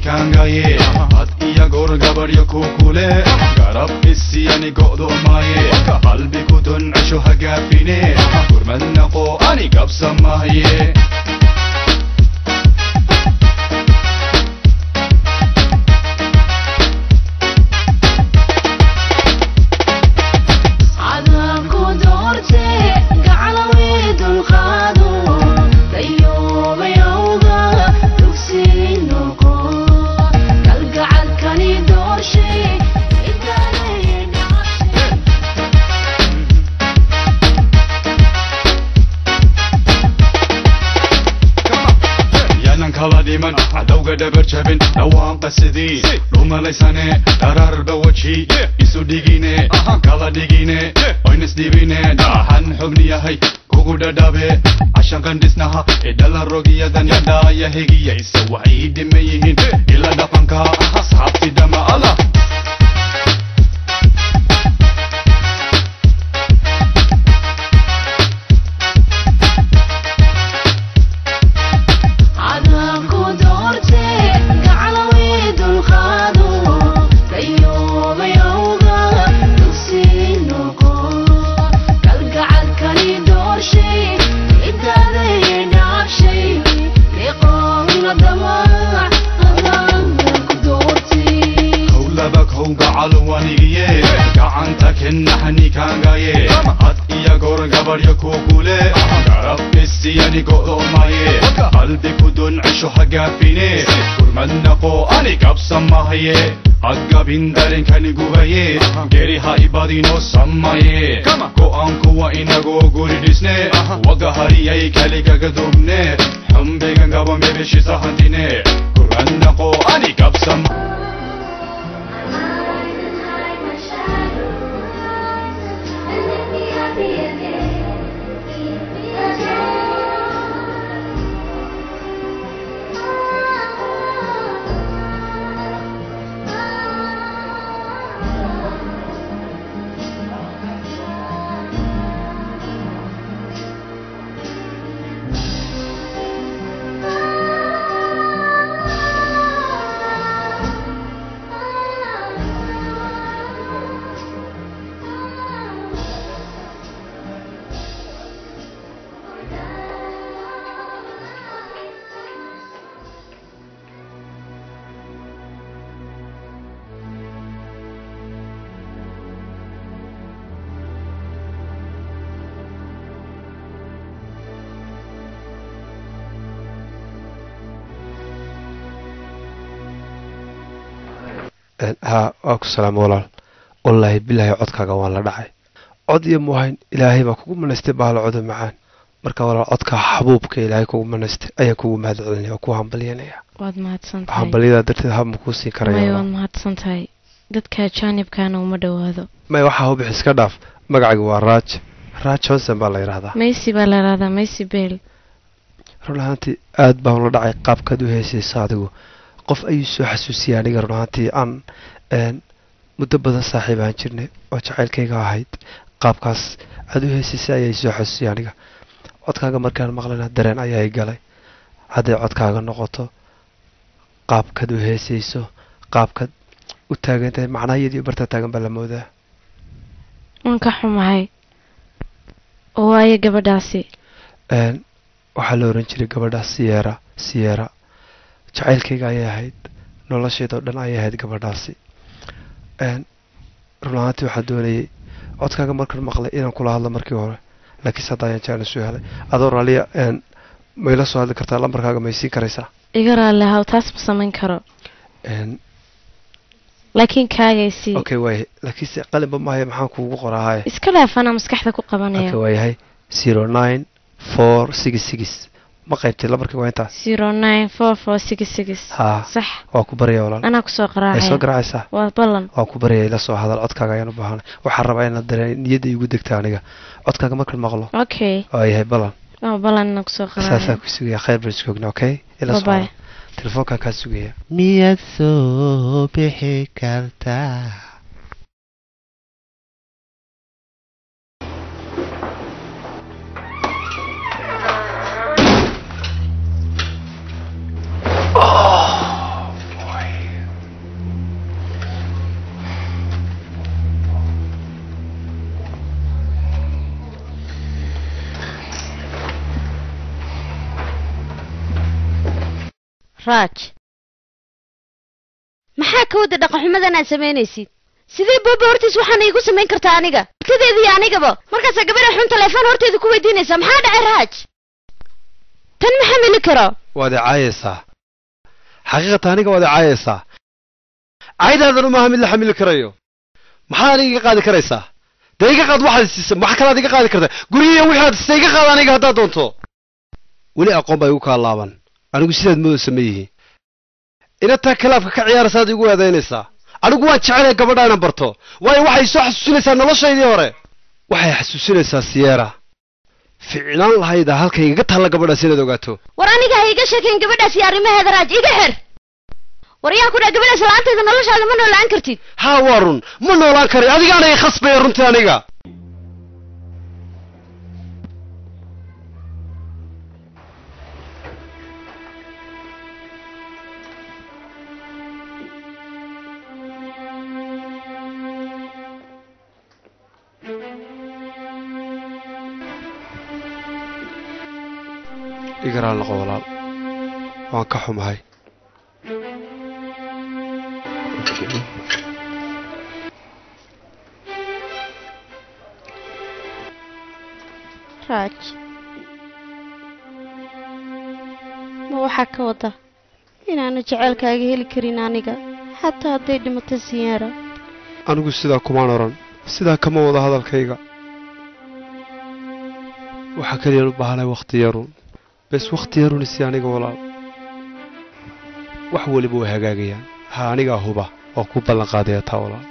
kaangaye had iyo goor gabaryo ku kule garab isiyani go'doomaye qalbi ku duncesho hagaafine gurmadnaqo ani gabsamahaye cadaabku doorte gaclawii dulqaado dayoobayowga dugsi noqo kalgacalkani doorshay idaalay dhaashay yaanan kala dhiman cadowga dhabar jabin dhawaan qasidii dhumalaysane dhararba weji isu dhigine kala dhigine oynisdhibine dhaxan xubni yahay kugu dhadhabe cashan qandhisnaha idhala rogiyadan yadhaaya hegiyaysa waxay dhima yihiin ila dhaqanka asxaabti dhama allah cadaabku doorte gaclawii dulqaado dayoobayowga dugsi noqo kalgacalkani doorshay idaaday dhaafshay liqoona damac adaanka ku doortay howlaba kowgacal wanigiye gacanta kennaxni kaangaye had iyo goor gabaryo ku kule garab isiyani go'doomaye qalbi ku duncesho hagaafine gurmadnaqo ani gabsamahaye hagabin darenkani gubaye geri ha ibadino samaye go'aan kuwa inagoo guri dhisne waga hariyay kaligaga dubne xumbigan gaba mebeshisa-hantine gurmadnaqo ani gabsama haa waa ku salaamo walaal wallaahi bilaahi codkaaga waan la dhacay cod iyo muhayn ilaahay baa kugu manaystay baalo codo macaan marka walaal codka xabuubka ilaahay kugu manaystay ayaa kugu mahad celinaya waa ku hambalyanaya waad mahadsan tahay hambalyadaa darteed hab ma kuu siin maya karaya waad mahadsan tahay dadka jaanibkaana uma dhowaado may waxaa hubix iska dhaaf magacayga waa raaj raaj johnson baa la yidhaahdaa maysi baa la yidhahdaa maysi beel run ahaantii aad baan ula dhacay qaabkaad u heesayso adigu qof ayuu soo xasuusiyay aniga run ahaantii aan een, muddo badan saaxiib aan jirnay oo jacaylkayga ahayd qaabkaas aad u heesaysay ayaa soo xasuusiyay aniga codkaaga markaan maqlana dareen ayaa i galay hadday codkaaga noqoto qaabkaad u heesayso qaabkaad u taagan tahay macnahayadii barta taagan baa la moodaa waan ka xumahay oo waayo gabadhaasi een, waxaa la oran jiray gabadha siyera siyera jacaylkayga ayay ahayd nolosheedao dhan ayay ahayd gabadhaasi een, run ahaantii waxaan doonayay codkaaga markaan maqlay inaan kula hadlo markii hore laakiinse hadda ayaan jeclan soo helay adoo raliya een, mayla soo hadli kartaa lambarkaaga may siin karaysaa iga raalli haw taas ma samayn karo Een, laakiin kaagaysii okay waayahay laakiinse qalinba maayo maxaan kuugu qoraahaye iska dhaafana maskaxda ku qabanaya okay waayahay zero nine four six six ma qaybtay lambarkii waa intaas zero nine four four six six haa sax waa ku barya walaal anaa kusoo ay soo qaraacaya garaacaysaa waa ballan waa ku baryaya ila soo hadal codkaaga ayaan u baahanay waxaan rabaa inaad dareen niyadda igu degta aniga codkaaga markaan maqlo okay waa yahay balan waa ballan inaa kusoo saasaa qaraacaya ku sugaya khayr baan iskoogna okay ila soo Bye-bye. hadal telefoonkaan kaa sugaya miyaad soo bixi kartaa Oh, boy. raaj maxaa ka wada dhaqanxumadan aad samaynaysid sidee booba hortiis waxaana iigu samayn kartaa aniga hortadeeda iyo anigaba markaasaa gabadha xun telefoon horteeda ku weydiinaysaa maxaa dhacay raaj tan ma xamili karo waad i caayaysaa xaqiiqata aniga waad i caayaysaa caydaadanu maaha mid la xamili karayo maxaa aniga iga qaadi karaysaa dee iga qaad waxaad siisa maxa kalaad iga qaadi kartaa gurigiiya wixii aad siisa iga qaad aniga haddaad doonto weli aqoon baa igu kaa laaban anigu sidaad moodaysa ma yihi inataa kalaafka ka ciyaaraysaad igu eedaynaysaa anigu waan jecelaya gabadha inaan barto waayo waxay soo xasuusinaysaa noloshaydii hore waxay xasuusinaysaa siyeera ficnaan lahayda halkay igaga taalla gabadhaas inaad ogaato war aniga ha iga sheekayn gabadhaas iyo arrimaheeda raaj iga xer war yaa ku dhaa gabadhaas la-aanteeda noloshaada ma noolaan kartid haa waa run ma noolaan karay adigaana i khasbaya runtii aniga igaraal noqo walaal waan ka xumahay raaj ma waxaa ka wada inaanu jaceylkaaga heli karin aniga xataa hadday dhimato siyaara anigu sidaa kumaan odhan sidaa kama wada hadalkayga waxaa keliyaan u baahanay wakhti yarun bes wakhti yarun isi aniga walaal wax weliba way hagaagayaan ha anigaa huba oo ku ballan qaadaya taa walaal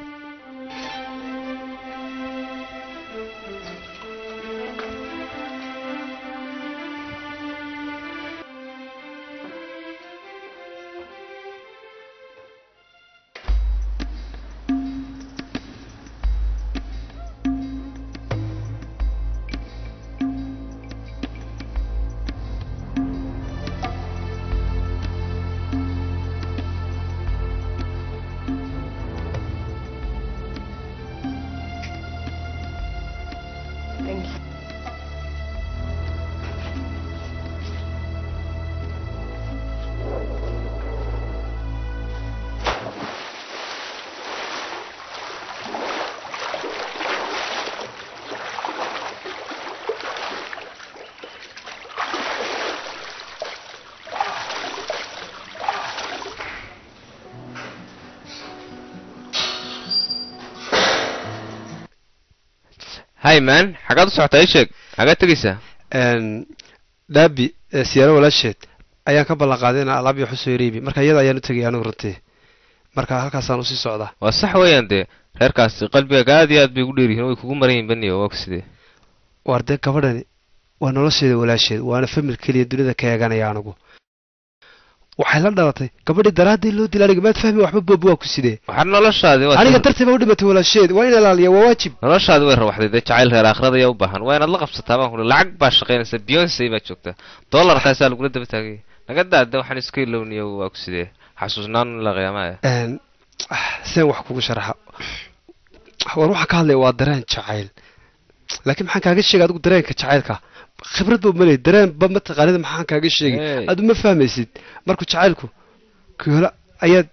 hay man xaggaad u socotaa ii sheeg xaggaad tegaysaa dhaabi siyaaro walaasheed ayaan ka ballan qaaday inaan alaab iyo xusoo yareebi marka iyada ayaan u tegay anigu runtii marka halkaasaan usii socdaa waa sax weeyaan dee reerkaasi qalbigaaga aad iyo aad bay ugu dheeryihiin way kugu maran yihin baniyo waa ku sidee waar dee gabadhani waa nolosheeda walaasheed waana famil keliya dunida ka eeganaya anigu waxay la dhalatay gabadhii daraaddii loo dila aniga maad fahmi waxba boob waa ku sidee waxaa noloshaadi waa aniga dartii baa u dhimatay walaasheed waa in ilaaliya waa waajib noloshaadi way rawaxday dee jacayl reer aakhirada ayaa u baahan waa inaad la qabsataa baan kuli lacag baa shaqaynaysa beyonce baa joogta dollar taasaa lagula daba taagay naga daada waxaan iska ilowniyo waa ku sidee xasuusnaan la qiyaamaya seen wax kugu sharaxa war waxaa ka hadlaya waa dareen jacayl laakiin maxaan kaaga sheegay adigu dareenka jacaylka khibrad ba maley dareen ba mataqaanida maxaan kaaga sheegay Hey. adu ma fahmaysid markuu jacaylku koola ayaad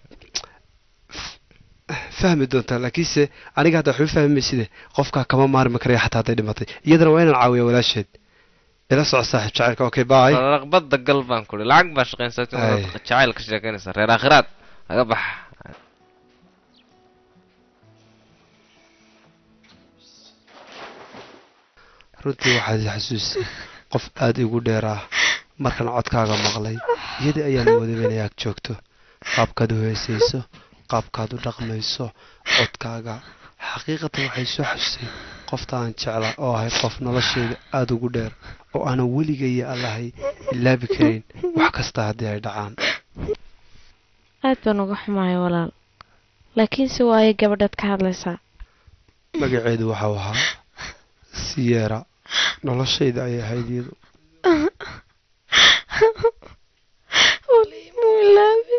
fahmi doontaa laakiinse aniga hadda waxba fahmayside qofkaa kama maarmi karaya xataa hadday dhimatay iyadana waa inaan caawiya walaasheed ila soco saaxiib jacaylka okay bye raqbada gal baan kuli lacag baa shaqaynaysa Ay. jacayl ka sheekaynaysa reer aakhiraad laga bax runtii waxaad i xasuusay qof aada igu dheer ah markaan codkaaga maqlay iyadii ayaan wadaba inay ag joogto qaabkaad u heesayso qaabkaad u dhaqmayso codkaaga xaqiiqatan waxay soo xasusay qofta aan jeclaa oo ahay qof nolosheeda aada ugu dheer oo aanan weligaya allahay ilaabi karayn wax kasta haddii ay dhacaan aad baan uga xumahay walaal laakiinse waayo gabadhaad ka hadlaysaa magaceedu waxau ahaa siyeera noloshayda ayay ahayd iyadu walimu ilaabi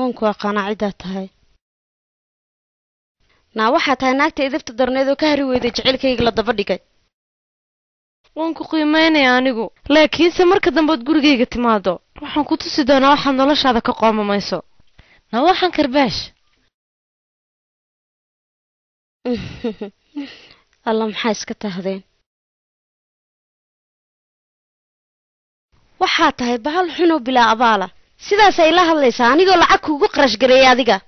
waan ku aqaanaa ciddaa tahay naa waxaa tahay naagta idibta darneed oo ka hari weyday jecelkayga la daba dhigay waan ku qiimeynaya anigu laakiinse marka dambeod gurigayga timaado waxaan ku tusi doonaa waxaad noloshaada ka qoomamayso na waxaan karbaash alla maxaa iska tahdeen waxaa tahay bahal xunoo bilaa abaala sidaasay la hadlaysaa anigoo lacag kuugu qarash gareeyay adiga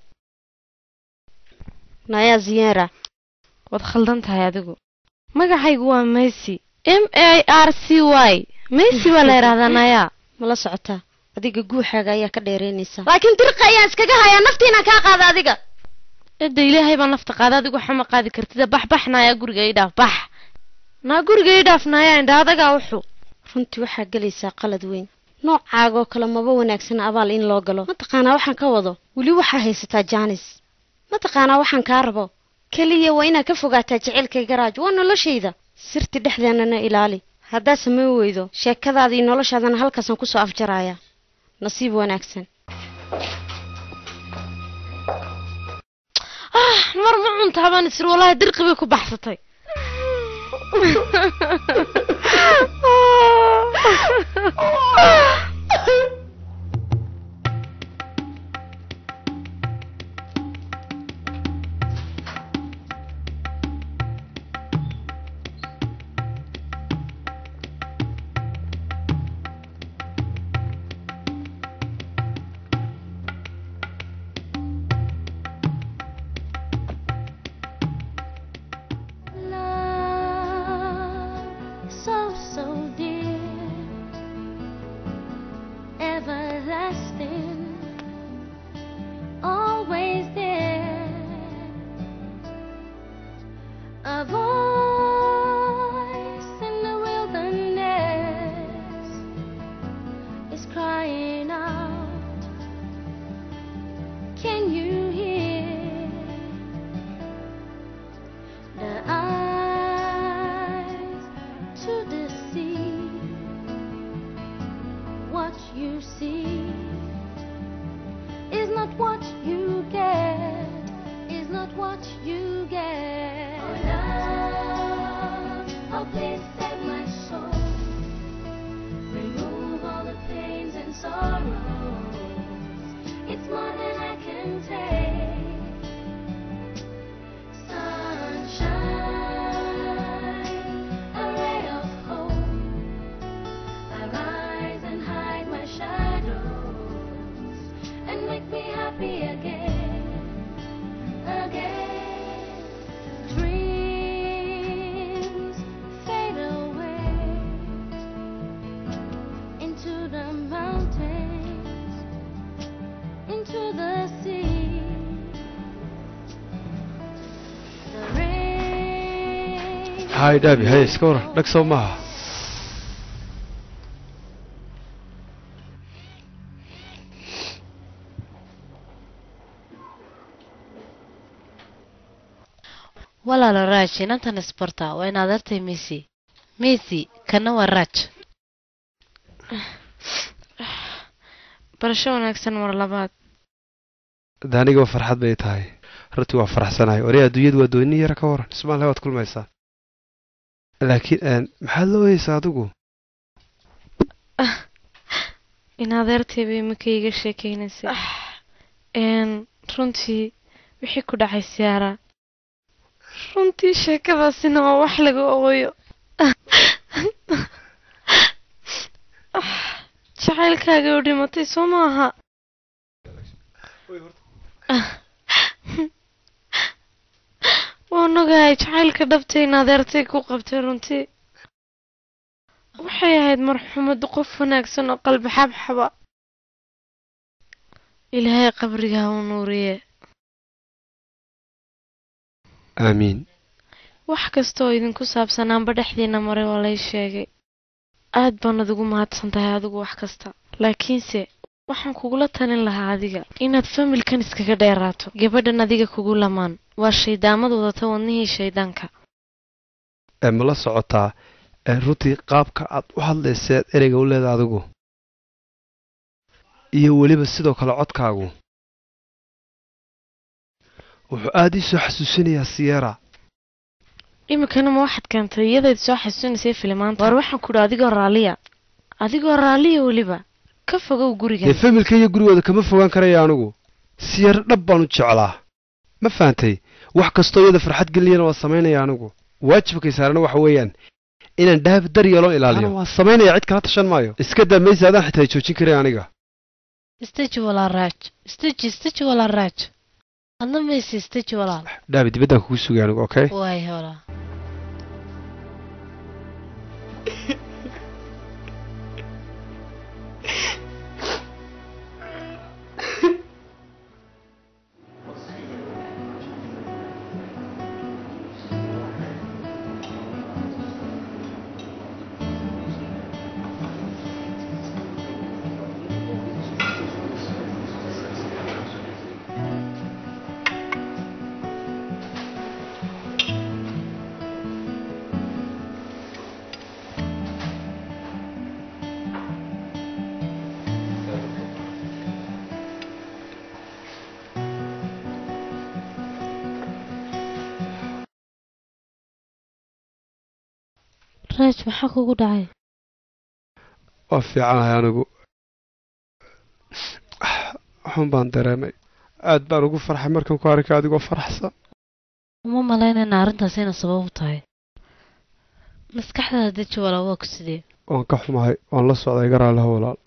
nayaa ziyera waad khaldan tahay adigu magacaygu waa mesy m a r c y mesy baa la yidhahdaa nayaa mala socotaa adiga guuxaaga ayaa ka dheeraynaysaa laakiin dirqa ayaan iskaga hayaa naftiinaan kaa qaada adiga cidda ilaahay baa nafta qaada adigu waxama qaadi kartida bax bax nayaa guriga ii dhaaf bax naa guriga ii dhaaf nayaa indha adagaa wuxu runtii waxaa gelaysaa qalad weyn noocaagoo kale maba wanaagsan abaal in loo galo mataqaanaa waxaan ka wado weli waxaa haysataa jaanis mataqaanaa waxaan kaa rabo keliya waa inaad ka fogaataa jecelkay garaaj waa noloshayda sirti dhexdeennana ilaali haddaad samayn weydo sheekadaada iyo noloshaadana halkaasaan kusoo afjarayaa nasiib wanaagsan ah mar ma cuntaa baan isir wallaahi dirqi bay ku baxsatay Love, so, so dear, everlasting, always there. A voice in the wilderness is crying out. Can you hear? the eyes to the sea. What you see is not what you get, is not what you get. Oh, love, oh, please save my soul. Remove all the pains and sorrows. It's more than I can take. Sunshine, a ray of hope. I rise and hide my shadows and make me happy again, again. Dreams fade away into the mountains, into the sea. The rain hay dhaabi haye iska waran dhag soo maaha walaalo raaj inantan isbarta waa inaad artay mesy mesy kana waa raaj barasho wanaagsan mar labaad de anigaba farxad bay tahay runtii waa faraxsanahay wari adduunyadu waa dooni yara ka waran ismaal waad kulmaysaa laakiin een, maxaad la oyeysaa adigu in adeertay bay imika iga sheekeynaysay n runtii wixii ku dhacay siyaara runtii sheekadaasina waa wax laga ooyo jacaylkaaga u dhimatay soo maaha waan ogahay jacaylka dhabtay in adeertay ku qabtay runtii waxay ahayd marxumad qof wanaagsan oo qalbi xabxaba ilaahay qabriga ha u nuuriye aamiin wax kasta oo idinku saabsan aanba dhexdiina maray waa lay sheegay aad baanad ugu mahadsan tahay adigu wax kasta laakiinse waxaan kugula talin lahaa adiga inaad familkan iskaga dheeraato gabadhan adiga kugu lamaan waa shaydaamad wadata wadnihii shaydaanka ee ma la socotaa ee runtii qaabka aad u hadlayseed ereyga u leeda adigu iyo weliba sidoo kale codkaagu wuxuu aada ii soo xasuusinayaa siyera iminkana ma waxaad keentay iyadayd soo xasuusinaysay filimaanta war waxaan ku idhi adigoo raalliya adigoo raalliya weliba ka fogow dee gurigan familka iyo gurigooda kama fogaan karaya anigu siyero dhab baan u jeclaa ma fahantay wax kastoo iyada farxad geliyana waa samaynaya anigu waajibkay saarana waxa weeyaan inaan dhaab dar yeeloo ilaaliyo waan samaynaya cid kala tashan maayo iska daa maysa adaan xitaa joojin karay aniga istaji walaal raaj istaji istaji walaal raaj adna mayse istaji walaal dhaabi dibaddaan kugu sugay anigu okay waay walaal raaj maxaa kugu dhacay waa fiicanahay anigu waxun baan dareemay aad baan ugu farxay markaan ku arkay adigoo faraxsan uma malaynayna arrintaas inay sabab u tahay maskaxdaada deji walaal waa ku sidee waan ka xumahay waan la socday iga raalliha walaal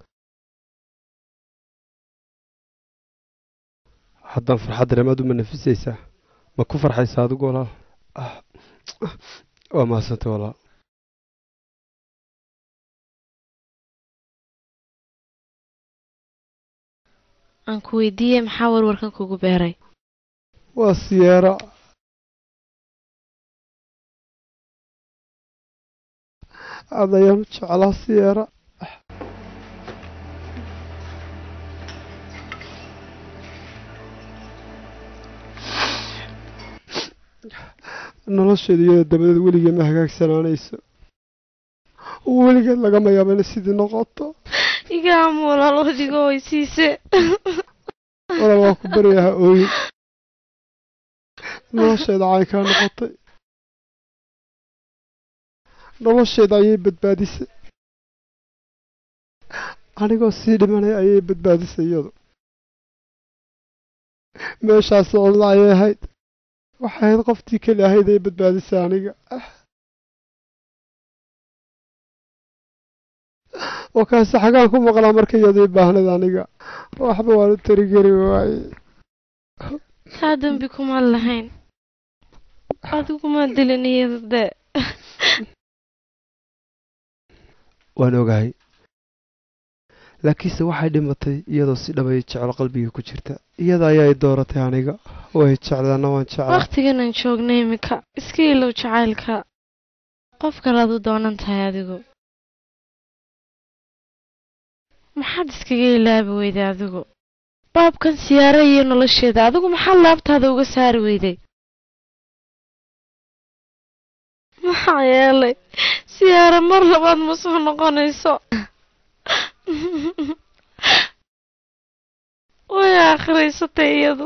haddaan farxad dareemaad uma nafisaysaa ma ku farxaysaa adigu walaal Ah, waa mahadsantay walaal aan ku weydiiyey maxaa warwarkan kugu beeray waa siyeera aad ayaan u jeclaa siyeera nolosheeda iyada dabadeed weligeed ma hagaagsanaanayso weligeed lagama yaabo inay sidii noqoto igaamu walaal odigo weysiise walaal waa ku baryaha ooyin nolosheeda caynkaa noqotay nolosheeda ayay badbaadisay anigoo sii dhimanay ayay badbaadisay iyadu meeshaas cidla ayay ahayd waxay ahayd qoftii keli ahayd ay badbaadisay aniga wakaase xagaan ku maqlaa marka iyadii baahnayd aniga waxba waan u tarigeri waaye kaa dambi kumaan lahayn adiguma dilin iyada dee waan ogahay laakiinse waxay dhimatay iyadoo si dhabay jeclo qalbiga ku jirta iyada ayaa i dooratay aniga way jeclaana waan jeclaa wakhtiganan joogna iminka iska ilow jacaylka qof kalead u doonan tahay adigu maxaad iskaga ilaabi weyday adigu baabkan siyaara iyo nolosheeda adigu maxaad laabtaada uga saari weyday maxaa yeelay siyaara mar labaad ma soo noqonayso way akhriysatay iyadu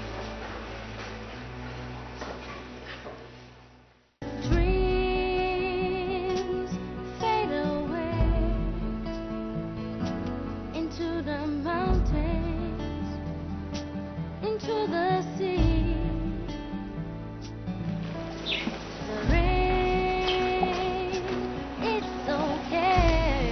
Dreams fade away into the mountains, into the sea. The rain, it's okay.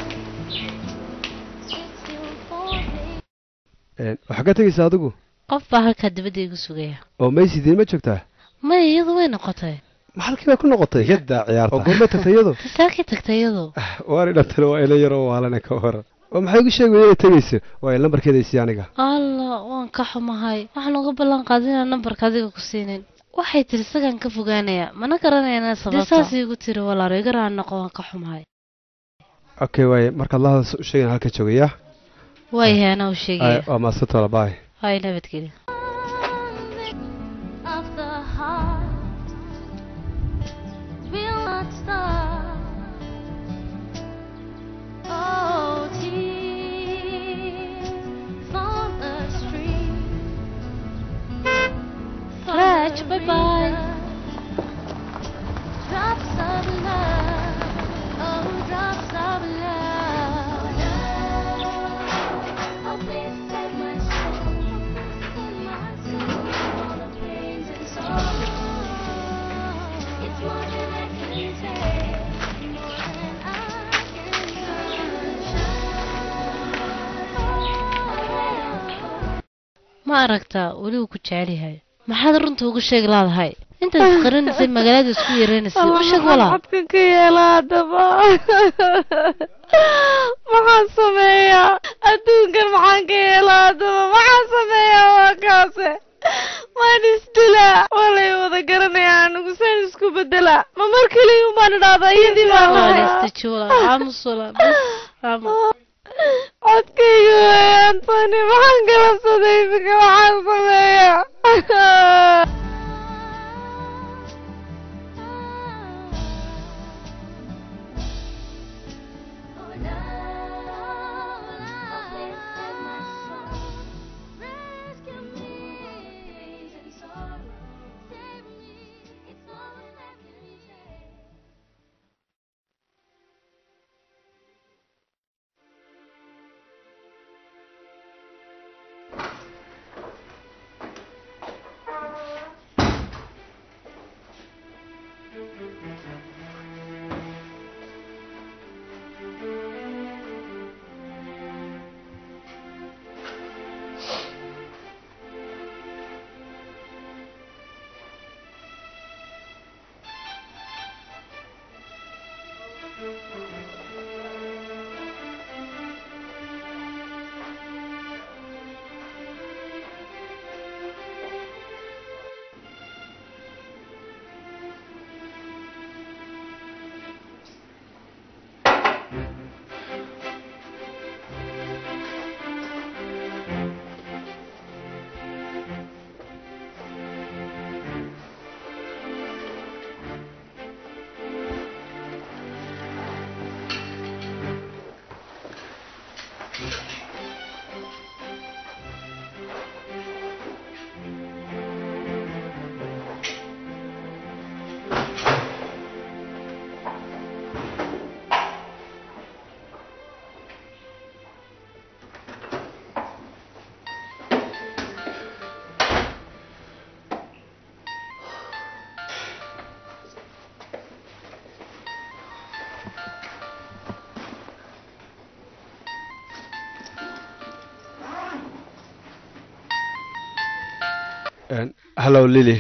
It's still falling. waxaa ka tegaysaa adigu qof baa halkaa dibadda igu sugaya oo maysidiin ma joogtaa maya iyadu way noqotay ma halkii bay ku noqotay yadaa ciyaarta oo goormay tagtay iyadu tasaakii tagtay iyadu waani dhantana waa ila yaroo waalana ka waran oo maxay igu sheegaya inay tegayso waa il nambarkeeda isii aniga alla waan ka xumahay waxaan uga ballan qaadin inaan nambarka adiga ku siinin waxay tiri isagaan ka fogaanaya mana garanayana sababta dee saas igu tiri walaalo iga raan noqo waan ka xumahay okay waaye markaad la hadasho u sheegin halka joogaya waayahay anaa u sheegaya waa maasantoola baay hay nabadgelyo of the heart will not stop. Oh, tears from the stream Haj, bye bye. Drops of love, oh, drops of love. Oh, please take my soul, take my soul, all the pains and sorrows. It's more than I can take, more than I can do. ma aragtaa weli uu ku jecel yahay maxaad runta ugu sheegi laadahay intaad isqarinaysay magaalada isku yeeranaysay u sheeg walaa maxadkan ka yeelaa haddaba maxaan sameeyaa adduunkan maxaan ka yeelaa haddaba maxaan sameeyaa waa kaase waan isdilaa waa lay wada garanayaa anigu saan isku bedelaa ma mar keliya umbaan idhaahdaa iyadii baan lahay waalistaji walaa aamus walaa bas aamus codkayga weeyaan tani maxaan kala saday iminka maxaan sameeyaa hallow lili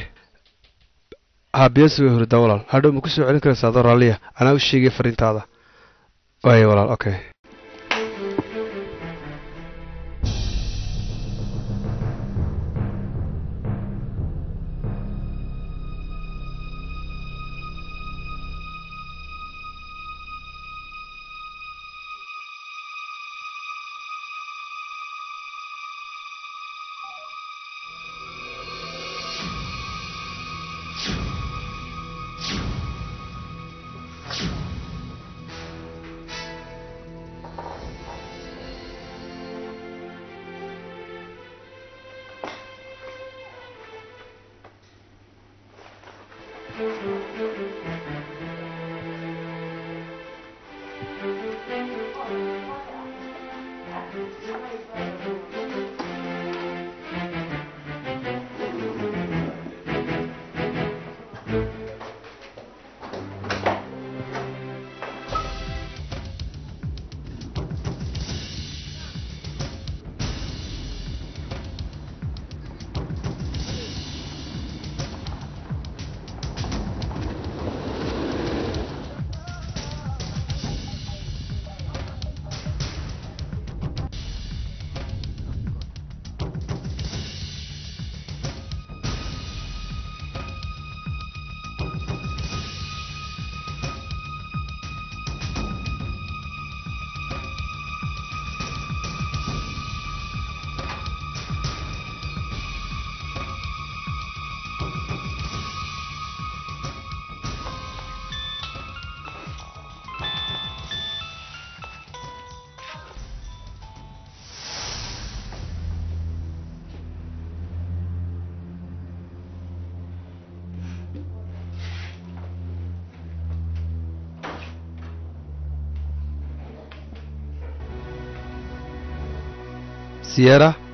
haabiyasi way hurdaa walaal hadhow ma ku soo celin karaysaa adoo raalliya anaa u sheegay fariintaada waaya walaal okay siyera